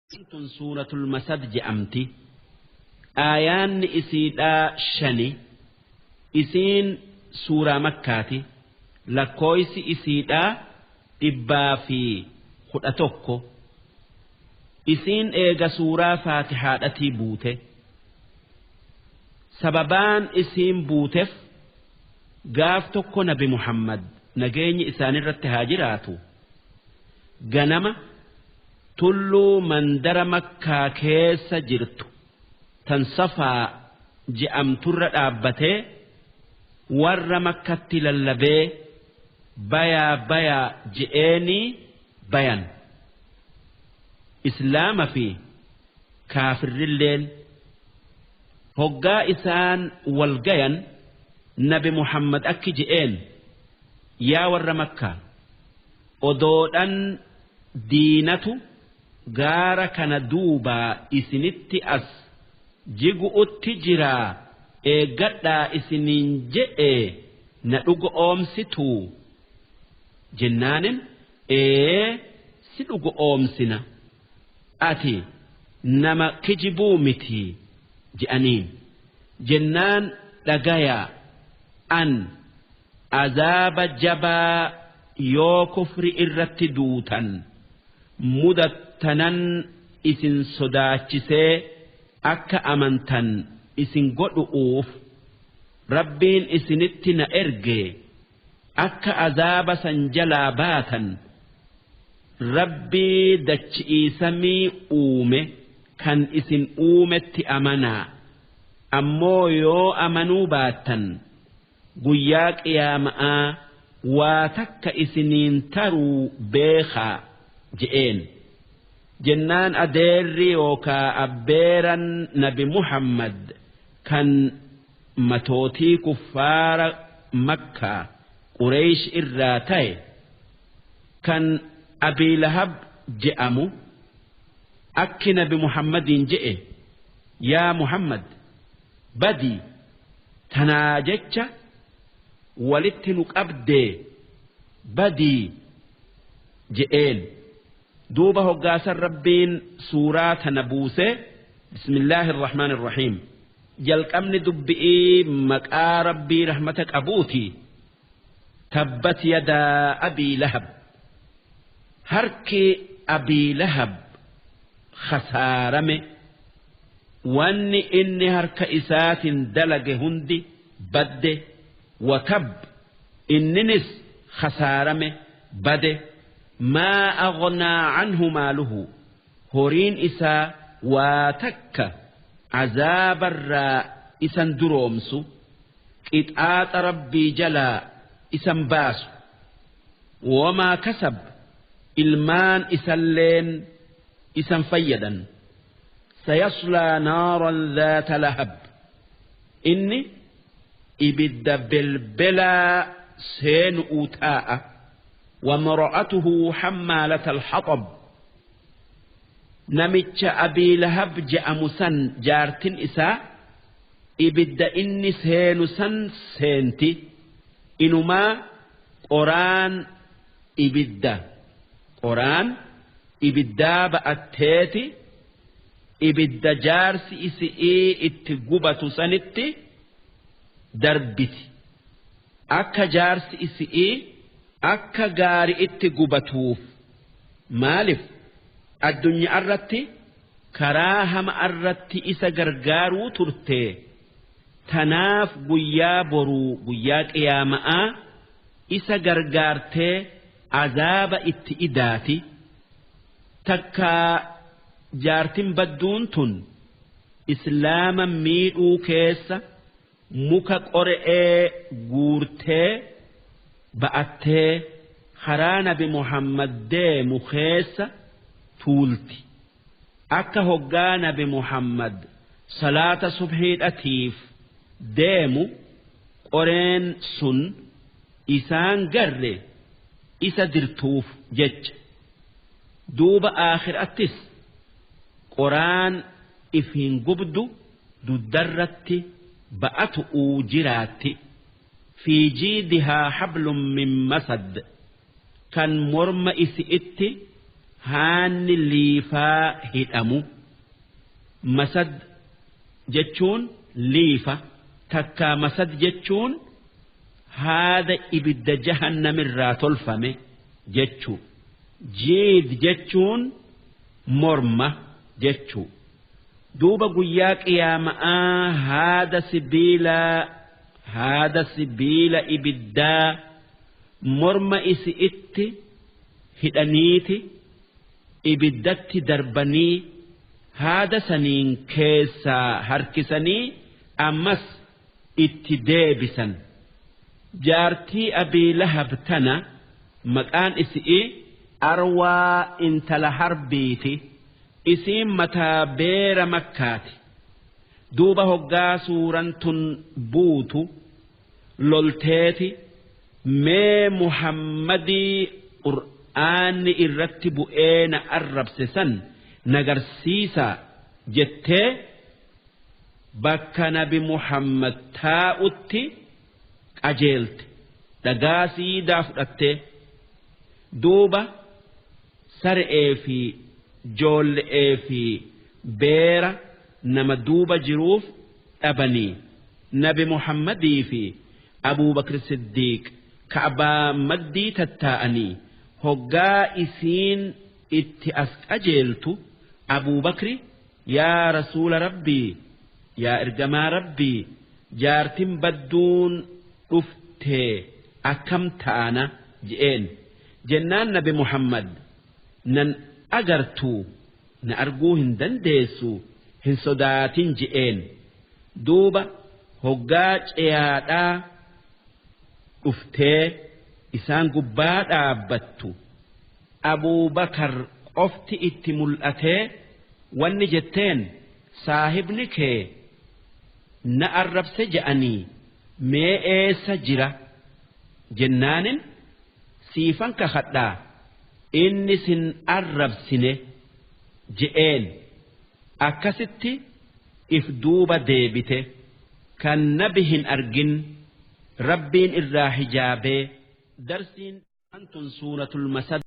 tun suuratul masad je'amti aayaanni isiidhaa shani isiin suuraa makkaati lakkooysi isiidhaa dhibbaa fi kudha tokko isiin eega suuraa faatihaadhatii buute sababaan isiin buuteef gaaf tokko nabi muhammad nageenyi isaanirratti haa jiraatu ganama tulluu mandara makkaa keessa jirtu tan safaa je'amturra dhaabbatee warra makkatti lallabee bayaa bayaa je'eenii bayan islaama fi kaafirrilleen hoggaa isaan wal gayan nabi muhammad akki je'een yaa warra makkaa odoodhan diinatu gaara kana duubaa isinitti as jigu'utti jiraa eeggadhaa isiniin je'e na dhugo oomsituu jennaanin ee si dhugo oomsina ati nama kijibuu mitii je'aniin jennaan dhagayaa an azaaba jabaa yoo kufri irratti duutan mudattanan isin sodaachisee akka amantan isin godhu'uuf rabbiin isinitti na erge akka azaaba san jalaa baatan rabbii dachi'ii samii uume kan isin uumetti amanaa ammoo yoo amanuu baattan guyyaa qiyaama'aa waa takka isiniin taruu beekaa je'een jennaan adeerri yookaa abbeeran nabi muhammad kan matootii kuffaara makkaa qureesh irraa ta'e kan abiilahab je'amu akki nabi muhammadiin je'e yaa muhammad badii tanaa jecha walitti nu qabdee badii je'een duuba hoggaasan rabbiin suuraa tana buusee bismillaahi irrahmaan irrahiim jalqabni dubbi'ii maqaa rabbii rahmata qabuuti tabbat yadaa abii lahab harki abii lahab khasaarame wanni inni harka isaatiin dalage hundi badde watab inninis khasaarame bade maa aghnaa canhu maaluhu horiin isaa waa takka cazaabarraa isan duroomsu qixaaxa rabbii jalaa isan baasu wamaa kasab ilmaan isalleen isan fayyadan sayaslaa naaran dhaata lahab inni ibidda belbelaa seenu'uu taa'a وامرأته حمالة الحطب namicha abii lahab je'amu san jaartin isaa ibidda inni seenu san seenti inumaa qoraan ibidda qoraan ibiddaa ba'atteeti ibidda jaarsi isi'ii itti gubatu sanitti darbiti akka jaarsi isi'ii akka gaari itti gubatuuf maaliif addunyaa irratti karaa hama irratti isa gargaaruu turte tanaaf guyyaa boruu guyyaa qiyaama'aa isa gargaartee azaaba itti idaati takkaa jaartin badduun tun islaama miidhuu keessa muka qore'ee guurtee ba'attee karaa nabi muhammad deemu keessa tuulti akka hoggaa nabi muhammad salaata subhiidhatiif deemu qoreen sun isaan garre isa dirtuuf jecha duuba aakhiraattis qoraan ifiin gubdu duddarratti ba'atu uu jiraatti fi jiidihaa hablum min masad kan morma isi'itti haanni liifaa hidhamu masad jechuun liifa takkaa masad jechuun haada ibidda jahannamirraa tolfame jechuu jiid jechuun morma jechuu duuba guyyaa qiyaama'aa haada sibiilaa haada sibiila ibiddaa morma isi itti hidhaniiti ibiddatti darbanii haada saniin keessaa harkisanii ammas itti deebisan jaartii abii lahab tana maqaan isi'i arwaa intala harbiiti isiin mataa beera makkaati duuba hoggaa suuran tun buutu lolteeti mee muhammadii qur'aanni irratti bu'ee na arrabse san nagarsiisa jettee bakka nabi muhammad taa'utti qajeelte dhagaa siidaa fudhattee duuba sar'ee fi joolle'ee fi beera nama duuba jiruuf dhabanii nabi muhammadii fi abuubakr siddiiq ka'baa maddii tattaa'anii hoggaa isiin itti as qajeeltu abuubakri yaa rasuula rabbii yaa ergamaa rabbii jaartin badduun dhuftee akkam taana je'een jennaan nabi muhammad nan agartuu na arguu hin dandeessu hin sodaatin je'een duuba hoggaa ceyaadhaa dhuftee isaan gubbaa dhaabbattu abuubakar qofti itti mul'atee wanni jetteen saahibni kee na arrabse je'anii mee eessa jira jennaanin siifan kakadhaa inni sin arrabsine je'een akkasitti if duuba deebite kan nabi hin argin rabbiin irraa hijaabee darsiin antun suuratul masad